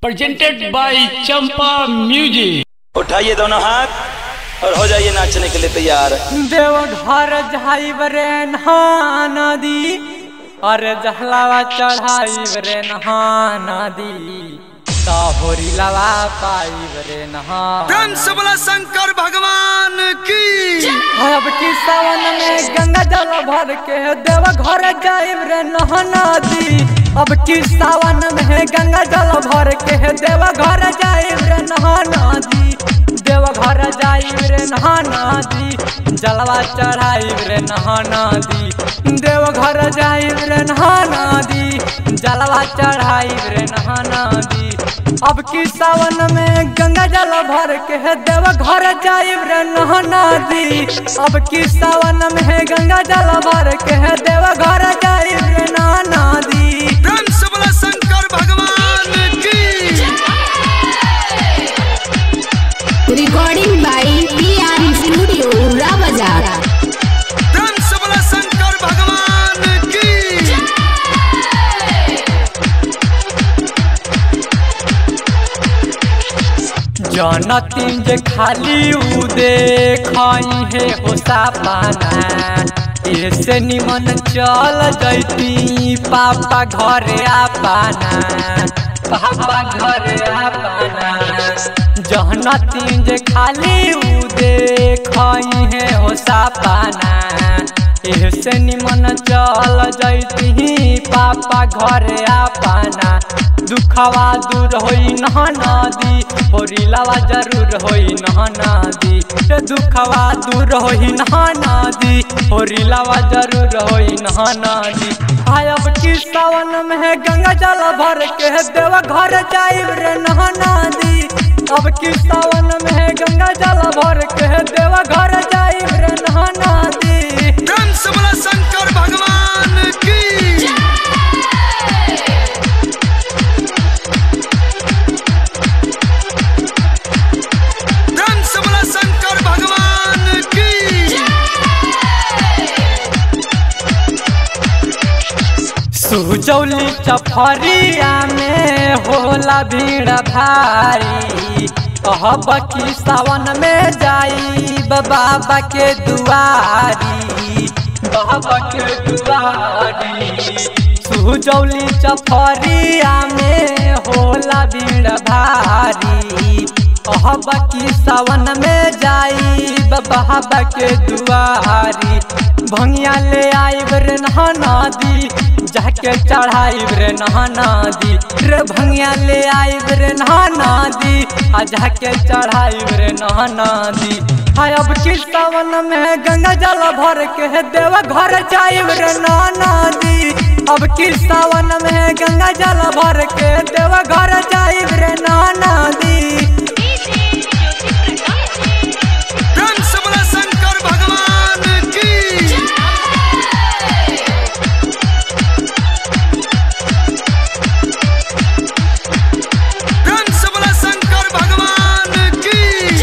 presented by Champa Music. उठाइए दोनों हाथ और हो जाइए नाचने के लिए तैयार देवघर जाइब रे नदी अरे जहलावा चढ़ाइब रे नदी होरी लवा पाइब रे नहा प्रेम से बोला शंकर भगवान की अब की सावन में गंगा जल भर के देवघर जाइब रे नदी अब की सावन में गंगा जल भर के देवघर जाइब रे नदी देवघर जाइब रे नदी जलवा चढ़ाइब रे नदी देवघर जाइब रे नदी जलवा चढ़ाइब रे नदी अब की सावन में गंगा जल भर के देवघर जाइब रे नदी अब की सावन में गंगा जल भर के देवघर जाइब रे नदी प्रेम से बोला शंकर भगवान की Recording by PR Studio, Ravajara. प्रेम से बोला शंकर भगवान की जनतीन जे खाली उ देखाई है होसा पाना ऐसे निमन चल जैती पापा घरे आपाना पापा घरे आपाना जनतीन जे खाली उ देखाई है होसा पाना ऐसे निमन चल जैती पापा घरे आपाना दुखवा दूर होई नह नदी होरिलावा जरूर होई नह नदी रे दुखवा दूर होई नह नदी होरिलावा जरूर होई नह नदी आयब की सावन में गंगा जल भर के देव घर जाइब रे नह नदी अब की सावन में गंगा जल भर के देव घर जाइब रे नह नदी प्रेम से बोला शंकर भगवान की प्रेम से बोला शंकर भगवान की सुजौली चफरिया में होला भीड़ भारी कहब की सावन में जाई बाबा के दुआरी बाबा के दुआरी सुजौली चफरिया में होला भीड़ भारी कहब की सावन में जाई बाबा के दुआरी भंगिया ले आइब रे नहा नदी जाके चढ़ाइब रे नहा नदी रे भंगिया ले आइब रे नहा नदी आ जाके चढ़ाइब रे नहा नदी हाय अब की सावन में गंगा जल भर के देव घर जाइब रे नहा नदी अब की सावन में गंगा जल भर के देव घर जाइब रे नहा नदी प्रेम से बोला शंकर भगवान की प्रेम से बोला शंकर भगवान की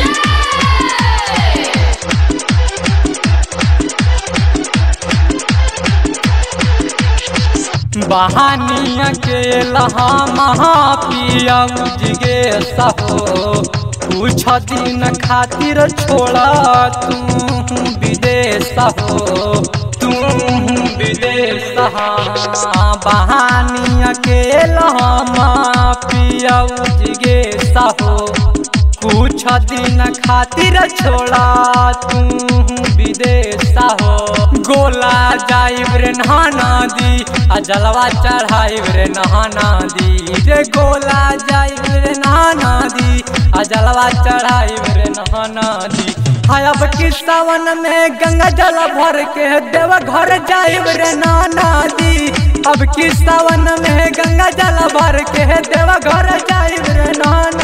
बहानिया के लहा महापिया उजगे सहो कुछ दिन खातिर छोड़ा तू विदेश हो तू विदेश बहानिया के लहा महापिया उजगे सहो कुछ दिन खातिर छोड़ा तू विदेश हो गोला जाइब रे नहा दी आ जलवा चढ़ाइब रे नहा दी रे गोला जाइब रे नहा दी आ जलवा चढ़ाइब रे नहा दी हाय अब की सावन में गंगा जल भर के देव घर जाइब रे नहा दी अब की सावन में गंगा जल भर के देव घर जाइब रे नहा